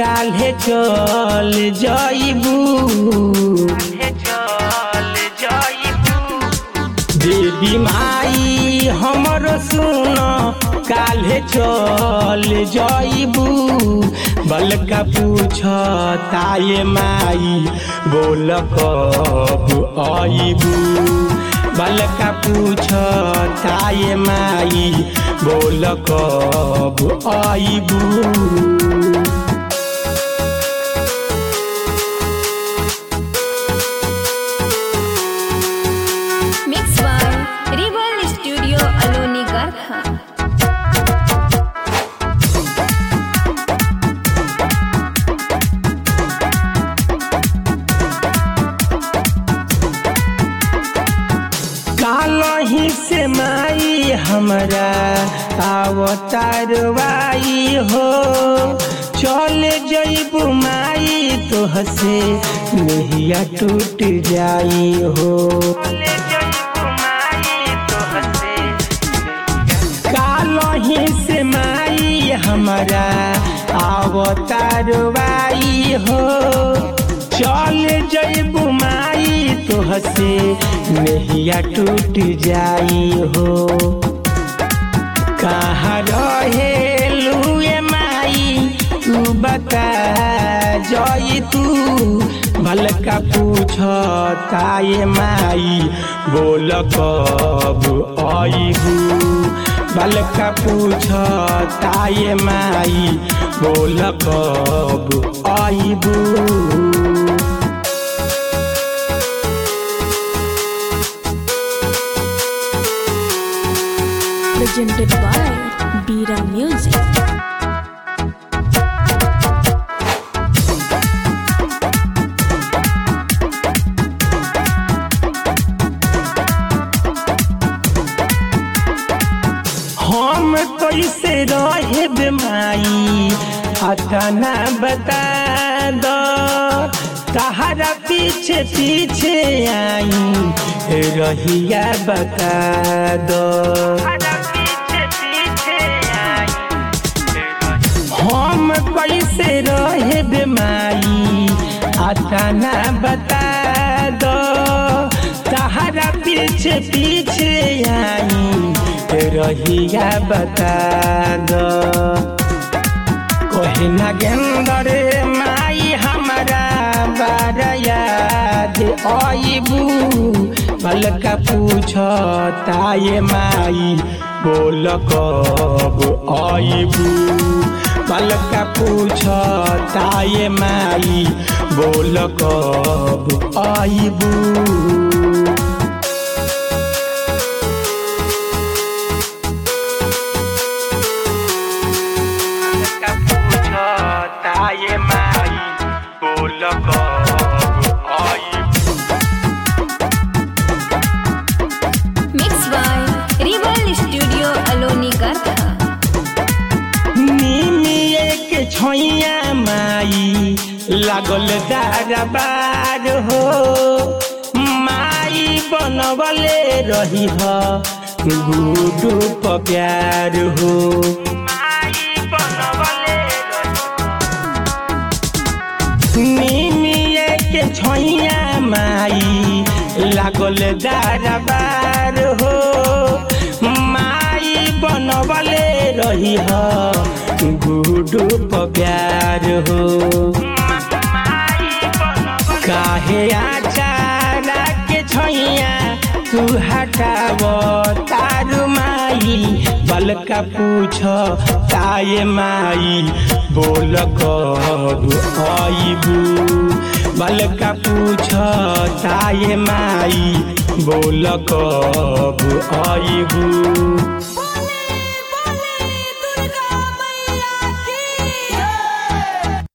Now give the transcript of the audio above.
काल्हे चल जाइबू देवी माई हमरो सुन काल्हे चल जाइबू बलका पूछ ताये माई बोल कब आइबू बलका पूछ ताये माई बोल कब आइबू Mixed by Rebel Studio Aloni Garkha. कालही से माई हमरा आवतारवाई हो चले जइबू माई तो हसे नहिया टूट जाई हो कालही से माई हमरा आवतारवाई हो चल जइबू माई तो हसे नहिया टूट जाई हो कहाँ रहे लुए माई तू बता जई तू भलका पूछ ताये माई बोल कब आइबू भलका पूछ ताये माई बोल कब आइबू presented by Bira Music. हम कैसे रहे बेमाई अतना बता दो तहरा पीछे पीछे आई रहिया बता दो हम कैसे रहे बेमाई अतना बता दो तहरा पीछे पीछे आई रहिया बता दो कहे नागेंदर माई हमारा बार याद आइबू पलका पूछ ताये माई बोल कब आइबू पलका पूछ ताये माई बोल कब आइबू ताये माई बोल कब आइबू Mixed by Rebel Studio Aloni Garkha. निमिए के छोइया माई लागल दारबार हो माई बनवले रही ह गुडू प्यार हो निमिए के छोइया माई लागल दारबार हो माई बनवले रही ह गुडू प्यार हो काहे आचारा के छैया तू हटाव तारू माई बलका पूछ ताये माई बोल कब आइबू बलका पूछ ताये माई बोल कब आइबू